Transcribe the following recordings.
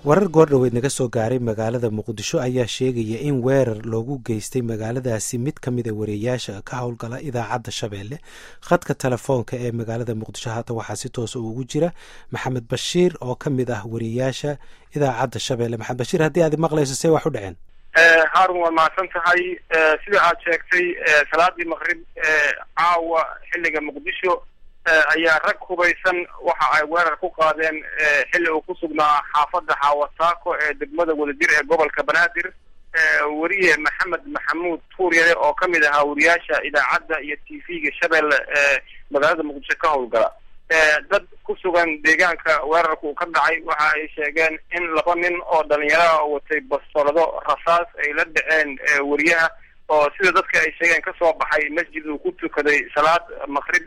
warar goordhoweed naga soo gaaray magaalada muqdisho ayaa sheegaya in weerar loogu geystay magaaladaasi mid ka mid a wareeyaasha ka howlgala idaacadda shabeelle khadka telefoonka ee magaalada muqdisho haatan waxaa si toosa ugu jira maxamed bashiir oo ka mid ah wareeyaasha idaacadda shabeelle maxamed bashiir haddii aad maqlayso see wax u dhaceen haarun waa mahadsan tahay sida aad sheegtay salaadii maqrib caawa xilliga muqdisho ayaa rag hubaysan waxa ay weerar ku qaadeen xilli uu ku sugnaa xaafadda xaawasaako ee degmada wadajir ee gobolka banaadir weriye maxamed maxamuud tuuryare oo ka mid ahaa wariyaasha idaacadda iyo t v-ga shabeelle ee magaalada muqdisho ka howlgala dad ku sugan deegaanka weerarka uu ka dhacay waxa ay sheegeen in laba nin oo dhalinyaraha watay bastoolado rasaas ay la dhaceen weriyaha oo sida dadka ay sheegeen kasoo baxay masjid uu ku tukaday salaad maqrib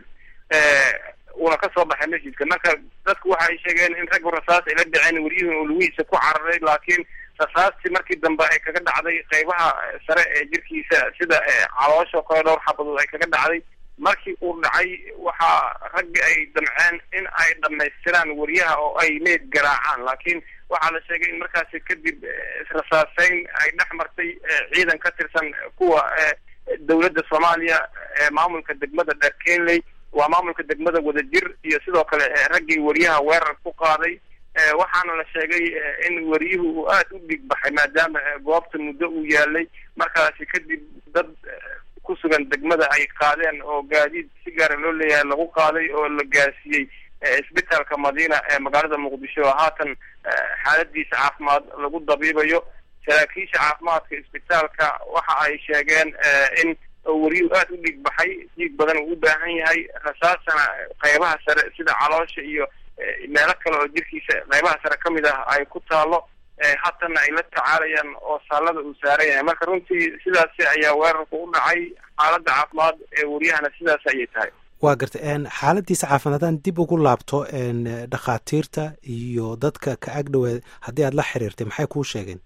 uuna kasoo baxay masjidka marka dadku waxa ay sheegeen in raggu rasaas ay la dhaceen weriyuhuna uu lugihiisa ku cararay laakiin rasaastii markii dambe ay kaga dhacday qeybaha sare ee jirkiisa sida caloosha kale dhowr xabadood ay kaga dhacday markii uu dhacay waxaa raggi ay damceen in ay dhamaystiraan weriyaha oo ay meed garaacaan laakiin waxaa la sheegay in markaasi kadib israsaaseyn ay dhex martay ciidan ka tirsan kuwa dowladda soomaaliya ee maamulka degmada dheer kenley waa maamulka degmada wadajir iyo sidoo kale raggii weriyaha weerar ku qaaday waxaana la sheegay in weriyuhu uu aada u dhig baxay maadaama goobta muddo uu yaalay markaasi kadib dad ku sugan degmada ay qaadeen oo gaadiid si gaara loo leeyahay lagu qaaday oo la gaarsiiyey isbitaalka madiina ee magaalada muqdisho oo haatan xaaladiisa caafimaad lagu dabiibayo saraakiisha caafimaadka isbitaalka waxa ay sheegeen in weriyuhu aada u dhiig baxay dhiig badan uu u baahan yahay rasaasana qeybaha sare sida caloosha iyo meelo kale oo jirkiisa qeybaha sare ka mid ah ay ku taalo haatana ay la tacaalayaan oo saalada uu saaran yahay marka runtii sidaasi ayaa weerarku u dhacay xaaladda caafimaad ee weryahana sidaas ayay tahay waa garta xaaladiisa caafimaad haddaan dib ugu laabto dhakhaatiirta iyo dadka ka agdhowe haddii aad la xiriirtay maxay kuu sheegeen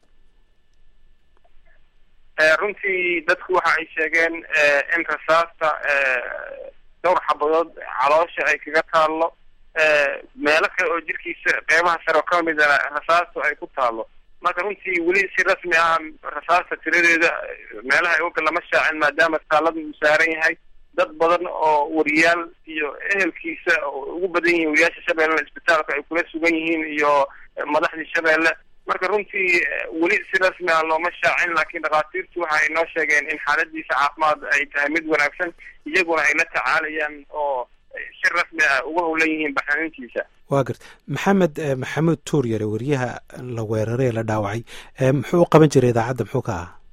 runtii dadku waxa ay sheegeen in rasaasta dhowr xabadood caloosha ay kaga taallo meelo kale oo jirkiisa qeybaha sare oo ka mida rasaastu ay ku taalo marka runtii weli si rasmi ah rasaasta tiradeeda meelaha ay oga lama shaacin maadaama taalada uu saaran yahay dad badan oo wariyaal iyo ehelkiisa ugu badan yihiin wariyaasha shabeellena isbitaalka ay kula sugan yihiin iyo madaxdii shabeelle marka runtii weli si rasmi ah looma shaacin laakiin dhakhaatiirtu waxa ay noo sheegeen in xaaladiisa caafimaad ay tahay mid wanaagsan iyaguna ay la tacaalayaan oo si rasmi ah uga howlan yihiin baxnanintiisa waa garta maxamed maxamuud tuuryare weriyaha la weeraray ee la dhaawacay muxuu u qaban jiray idaacadda muxuu ka ahaa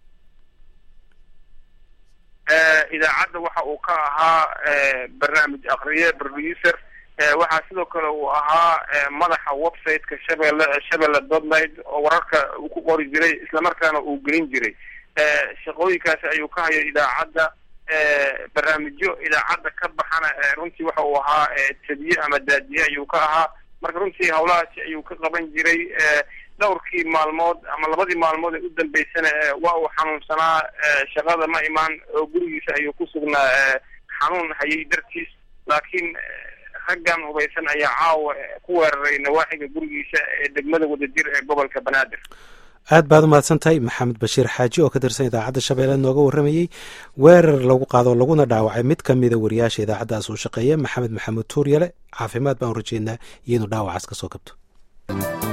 idaacadda waxa uu ka ahaa barnaamij akriye producer waxaa sidoo kale uu ahaa madaxa website-ka shabeelle shabeelle dotnight oo wararka uu ku qori jiray islamarkaana uu gelin jiray shaqooyinkaasi ayuu ka hayo idaacadda barnaamijyo idaacadda ka baxana runtii waxa uu ahaa tadiye ama daadiye ayuu ka ahaa marka runtii howlahaasi ayuu ka qaban jiray dhowrkii maalmood ama labadii maalmood ee u dambeysana waa uu xanuunsanaa shaqada ma imaan oo gurigiisa ayuu ku sugnaa xanuun hayay dartiis laakiin raggan hubaysan ayaa caawa ku weeraray nawaaxiga gurigiisa ee degmada wadajir ee gobolka banaadir aad baad umahadsan tahay maxamed bashiir xaaji oo ka tirsan idaacadda shabeelle nooga warramayey weerar lagu qaado laguna dhaawacay mid ka mida wariyaasha idaacaddaas uu shaqeeya maxamed maxamuud tuuryale caafimaad baan u rajeynaa iyo inuu dhaawacaas ka soo kabto